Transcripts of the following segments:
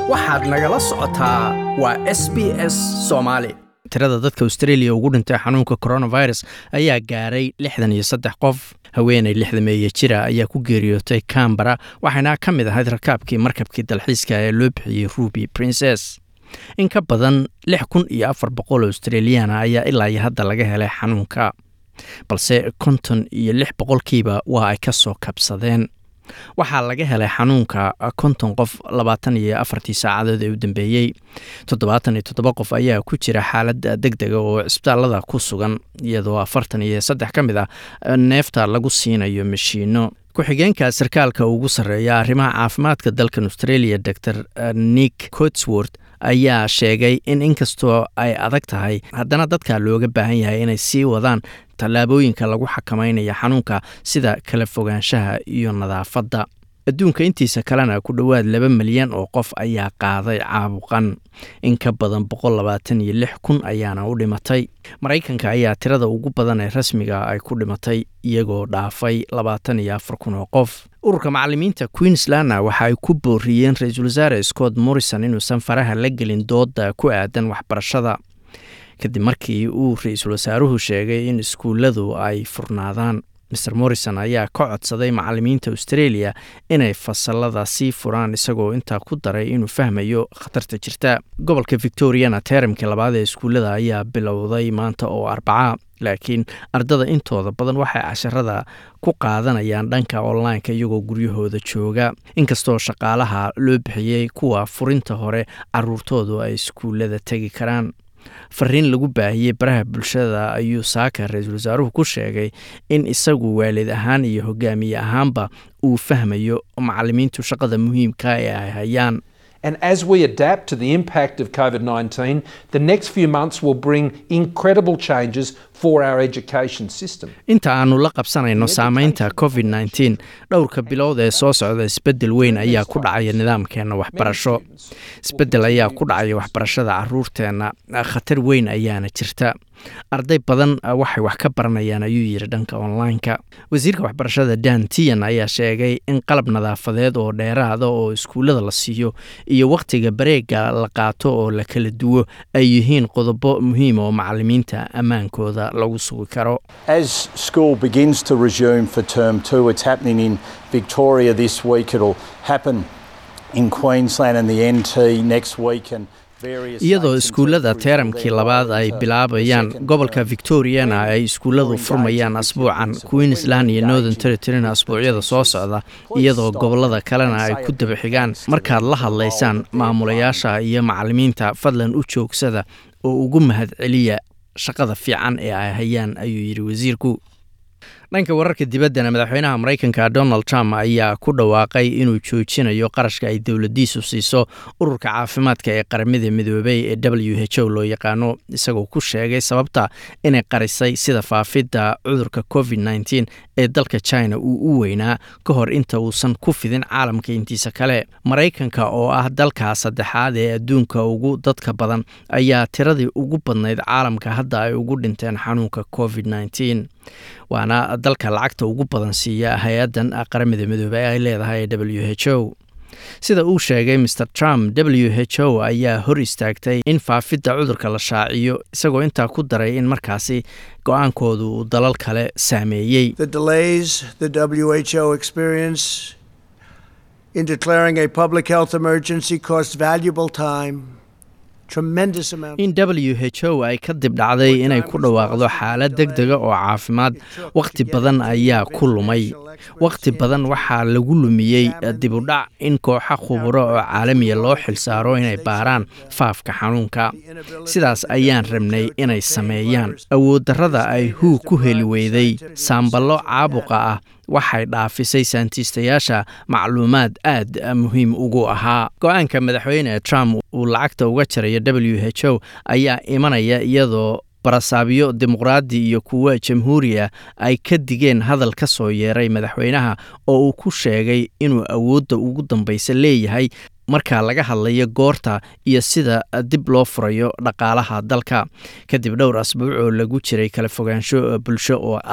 waxaad nagala socotaa waa s b s soomaali tirada dadka australia ugu dhintay xanuunka coronavirus ayaa gaaray lixdan iyo saddex qof haweenay lixdameeye jira ayaa ku geeriyootay cambara waxayna ka mid ahayd rakaabkii markabkii dalxiiska ee loo bixiyey ruby princes in ka badan lix kun iyo afar boqol australiana ayaa ilaa iyo hadda laga helay xanuunka balse konton iyo lix boqolkiiba waa ay ka soo kabsadeen waxaa laga helay xanuunka konton qof labaatan iyo afartii saacadood ee u dambeeyey toddobaatan iyo toddoba qof ayaa ku jira xaalad deg dega oo cisbitaalada ku sugan iyadoo afartan iyo saddex ka mid ah neefta lagu siinayo mashiino ku-xigeenka sarkaalka ugu sarreeya arrimaha caafimaadka dalkan australia dor nick cotsworth ayaa sheegay in inkastoo ay adag tahay haddana dadka looga baahan yahay inay sii wadaan tallaabooyinka lagu xakamaynayo xanuunka sida kala fogaanshaha iyo nadaafadda adduunka intiisa kalena ku dhowaad laba milyan oo qof ayaa qaaday caabuqan in ka badan boqol labaatan iyo lix kun ayaana u dhimatay maraykanka ayaa tirada ugu badan ee rasmiga ay ku dhimatay iyagoo dhaafay labaatan iyo afar kun oo qof ururka macalimiinta queenslandna waxa ay ku booriyeen ra-iisul wasaare scott morrison inuusan faraha la gelin dooda ku aadan waxbarashada kadib markii uu ra-iisul wasaaruhu sheegay in iskuulladu ay furnaadaan mer morrison ayaa ka codsaday macalimiinta australia inay fasalada sii furaan isagoo intaa ku daray inuu fahmayo khatarta jirta gobolka victoriana teramkii labaad ee iskuullada ayaa bilowday maanta oo arbaca laakiin ardada intooda badan waxay casharada ku qaadanayaan dhanka online-ka iyagoo guryahooda jooga inkastoo shaqaalaha loo bixiyey kuwa furinta hore caruurtoodu ay iskuullada tegi karaan fariin lagu baahiyey baraha bulshada ayuu saaka ra-iisul wasaaruhu ku sheegay in isagu waalid ahaan iyo hogaamiye ahaanba uu fahmayo macalimiintu shaqada muhiimka ee ay hayaan And as we adapt to the impact of COVID 19, the next few months will bring incredible changes for our education system. inta aanu la qabsanayno saameynta covid nteen dhowrka bilood ee soo socda isbeddel weyn ayaa ku dhacaya nidaamkeenna waxbarasho isbeddel ayaa ku dhacaya waxbarashada caruurteenna khatar weyn ayaana jirta arday badan waxay wax ka baranayaan ayuu yidhi dhanka online-ka wasiirka waxbarashada dan tian ayaa sheegay in qalab nadaafadeed oo dheeraada oo iskuullada la siiyo iyo wakhtiga bareega la qaato oo la kala duwo ay yihiin qodobo muhiim oo macalimiinta ammaankooda lagu sugi karo As school begins to resume for term two, it's happening in Victoria this week. It'll happen in Queensland and the NT next week and various iyadoo states and iskuullada territories teeramkii will labaad ay enter bilaabayaan the second gobolka term. victoriana ay iskuulladu furmayaan asbuucan queensland iyo northern territoryna asbuucyada soo socda iyadoo gobolada kalena ay ku daba xigaan markaad la hadlaysaan maamulayaasha iyo macalimiinta fadlan u joogsada oo ugu mahad celiya shaqada fiican ee ay hayaan ayuu yidhi wasiirku dhanka wararka dibaddana madaxweynaha maraykanka donald trump ayaa ku dhawaaqay inuu joojinayo qarashka ay dowladiisu siiso ururka caafimaadka ee qaramada midoobay ee w h o loo yaqaano isagoo ku sheegay sababta inay qarisay sida faafidda cudurka covid nteen ee dalka china uu u weynaa ka hor inta uusan ku fidin caalamka intiisa kale maraykanka oo ah dalka saddexaad ee adduunka ugu dadka badan ayaa tiradii ugu badnayd caalamka hadda ay ugu dhinteen xanuunka covid nteen waana dalka lacagta ugu badan siiya hay-addan qaramada midoobey ay leedahay ee w h o sida uu sheegay mr trump w h o ayaa hor istaagtay in faafidda cudurka la shaaciyo isagoo intaa ku daray in markaasi go-aankoodu uu dalal kale saameeyey The delays the WHO experienced in declaring a public health emergency cost valuable time, tremendous amount. in w h o ay ka dib dhacday inay ku dhawaaqdo xaalad deg dega oo caafimaad wakhti badan ayaa ku lumay wakhti badan waxaa lagu lumiyey dibudhac in kooxa khuburo oo caalamiya loo xilsaaro inay baaraan faafka xanuunka sidaas ayaan rabnay inay sameeyaan awooddarrada ay huu ku heli weyday saamballo caabuqa ah waxay dhaafisay saantiistayaasha macluumaad aad muhiim ugu ahaa go-aanka madaxweyne trump uu lacagta uga jarayo w h o ayaa imanaya iyadoo barasaabyo dimuqraadi iyo kuwa jamhuuriya ay ka digeen hadal ka soo yeeray madaxweynaha oo uu ku sheegay inuu awoodda ugu dambaysa leeyahay marka laga hadlayo goorta iyo sida dib loo furayo dhaqaalaha dalka kadib dhowr asbuuc oo lagu jiray kala fogaansho bulsho oo adag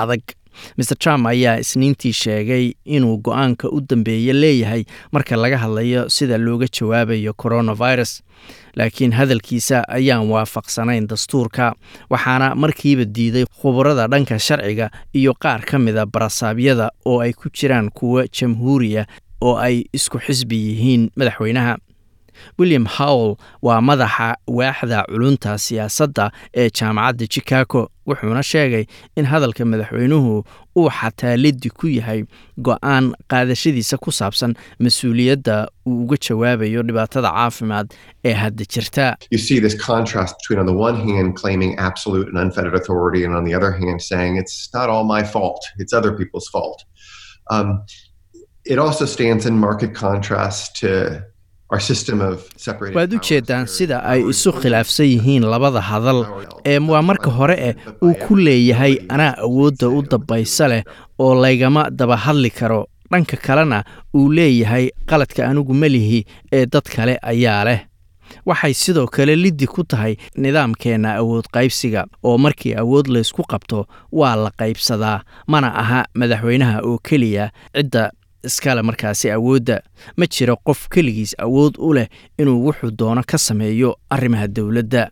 maer trump ayaa isniintii sheegay inuu go-aanka u dambeeye leeyahay marka laga hadlayo sida looga jawaabayo coronavirus laakiin hadalkiisa ayaan waafaqsanayn dastuurka waxaana markiiba diiday khubarada dhanka sharciga iyo qaar ka mida barasaabyada oo ay ku jiraan kuwa jamhuuriya oo ay isku xisbi yihiin madaxweynaha william howell waa madaxa waaxda culunta siyaasadda ee jaamacadda chicago wuxuuna sheegay in hadalka madaxweynuhu uu xataa liddi ku yahay go-aan qaadashadiisa ku saabsan mas-uuliyadda uu uga jawaabayo dhibaatada caafimaad ee hadda jirta you see this contrast between, on the one hand, claiming absolute and unfettered authority, and on the other hand, saying it's not all my fault, it's other people's fault. Um, it also stands in marked contrast to our system of separated waad u powers jeedaan where sida ay power isu is khilaafsan yihiin labada hadal ee waa marka hore eh uu ku leeyahay anaa awoodda u dambaysa leh oo laygama daba hadli karo dhanka kalena uu leeyahay qaladka anigu ma lihi ee dad kale ayaa leh waxay sidoo kale liddi ku tahay nidaamkeenna awood qaybsiga oo markii awood laysku qabto waa la qaybsadaa mana aha madaxweynaha oo keliya cidda iskale markaasi awoodda ma jiro qof keligiis awood u leh inuu wuxuu doono ka sameeyo arrimaha dowladda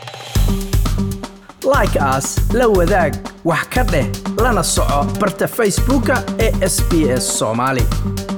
like aas la wadaag wax ka dheh lana soco barta facebooka ee sb s soomaali